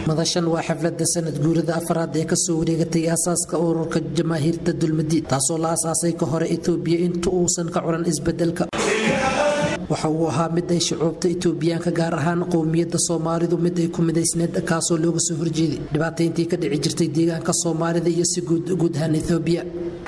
madashan waa xaflada sanad guurada afaraad ee kasoo wareegatay aasaaska ururka jamaahiirta dulmadiid taasoo la asaasay ka hore etoobiya inta uusan ka curan isbedelka waxa uu ahaa mid ay shucuubta itoobiyaanka gaar ahaan qowmiyadda soomaalidu mid ay ku midaysneed kaasoo looga soo horjeeday dhibaatayntii ka dhici jirtay deegaanka soomaalida iyo si guud ahaan etoobiya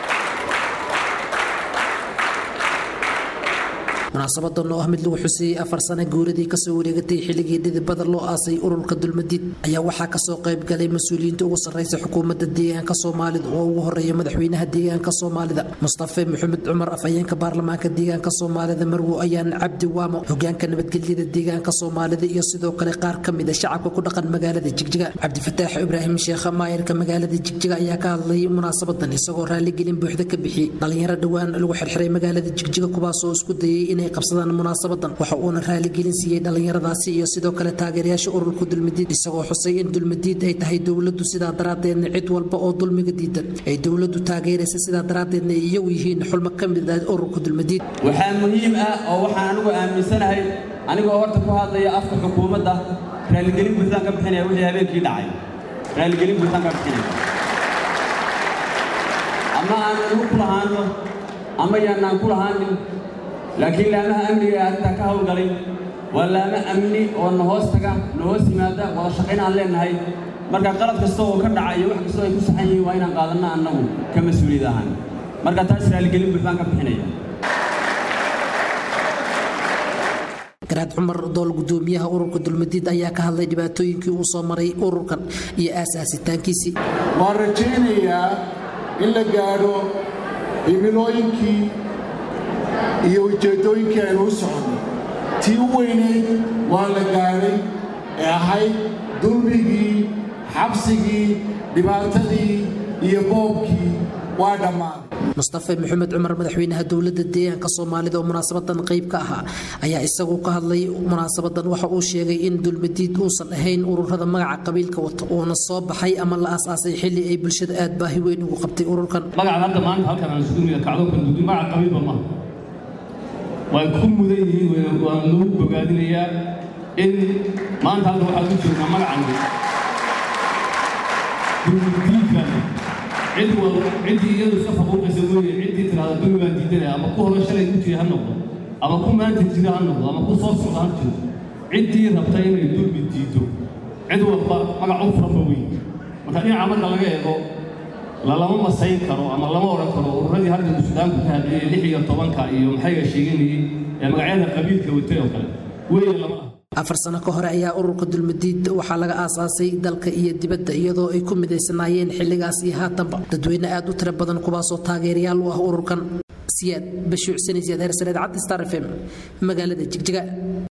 munaasabadan oo ah mid lagu xuseeyey afar sano guuradii kasoo wareegatay xilligii dhidibada loo aasay ururka dulmadiid ayaa waxaa kasoo qayb galay mas-uuliyiinta ugu sarreysa xukuumadda deegaanka soomaalida oo ugu horeeya madaxweynaha deegaanka soomaalida mustafe maxamed cumar afhayeenka baarlamaanka deegaanka soomaalida marwo ayaan cabdi waamo hogaanka nabadgelyada deegaanka soomaalida iyo sidoo kale qaar ka mid a shacabka ku dhaqan magaalada jigjiga cabdifataax ibraahim sheekha maayarka magaalada jigjiga ayaa ka hadlay munaasabadan isagoo raaligelin buuxda ka bixiyey dhalinyaro dhowaan lagu xirxiray magaalada jigjiga kuwaasoo isku dayay inay qabsadaan munaasabadan waxa uuna raaligelin siiyey dhallinyaradaasi iyo sidoo kale taageerayaasha ururka dulmadiid isagoo xusay in dulmadiid ay tahay dowladdu sidaa daraaddeedna cid walba oo dulmiga diidan ay dowladdu taageeraysa sidaa daraaddeedna ay iyagu yihiin xulmo ka mid ah ururka dulmadiid waxaa muhiim ah oo waxaan anigu aaminsanahay anigoo horta ku hadlaya afka xukuumadda raaligelin buuxdaan ka bixinaya wixii habeenkii dhacay raaligelin buuxdaan ka bixinaya ama aan anigu ku lahaano ama yaanaan ku lahaanin laakiin laamaha amniga ee arrintaa ka hawlgalay waa laamo amni oo na hoos taga na hoos yimaada wada shaqayn aan leennahay marka qalad kasta oo ka dhaca iyo wax kastoo ay ku saxan yihiin waa inaan qaadanno annagu ka mas-uuliyad ahaan marka taas raaligelin buuxdaan ka bixinaya garaad cumar dool gudoomiyaha ururka dulmadiid ayaa ka hadlay dhibaatooyinkii uu soo maray ururkan iyo aasaasitaankiisii waan rajaynayaa in la gaadho himilooyinkii iyo ujeeddooyinkii aynu u soconay tii u weynayd waa la gaadhay ee ahayd dulmigii xabsigii dhibaatadii iyo boobkii waa dhammaaday mustafe maxamed cumar madaxweynaha dowladda deegaanka soomaalida oo munaasabadan qayb ka ahaa ayaa isagu ka hadlay munaasabadan waxa uu sheegay in dulmadiid uusan ahayn ururada magaca qabiilka wata uuna soo baxay ama la aasaasay xilli ay bulshada aad baahi weyn ugu qabtay ururkan magaca hadda maanta halkan aan sudumiga kacdoonkan duudi magaca qabiilba maaha way ku mudan yihiin waan lagu bogaadinayaa in maanta halka waxaad u joognaa magacan dulmadiidkan cid wal ciddii iyadu iska faquuqaysa weeye ciddii tidhahda dulmi baan diidanaya ama ku hore shalay ku jira ha noqdo ama ku maanta jira ha noqdo ama ku soo socda ha jiro ciddii rabta inay dulmi diido cid walba magac u furanba weyn marka dhinaca marka laga eego lalama masayn karo ama lama odhan karo ururadii halkan suudaanku ka hadlayay lix iyo tobanka iyo maxayga sheeganayay ee magacyada qabiilka watay oo kale weeye lama aha afar sano ka hore ayaa ururka dulmadiid waxaa laga aasaasay dalka iyo dibadda iyadoo ay ku midaysanaayeen xilligaas iyo haatanba dadweyne aad u tiro badan kuwaasoo taageerayaal u ah ururkan siyaad bashuucsanaysiyaad heersaneed cabdi star f m magaalada jigjiga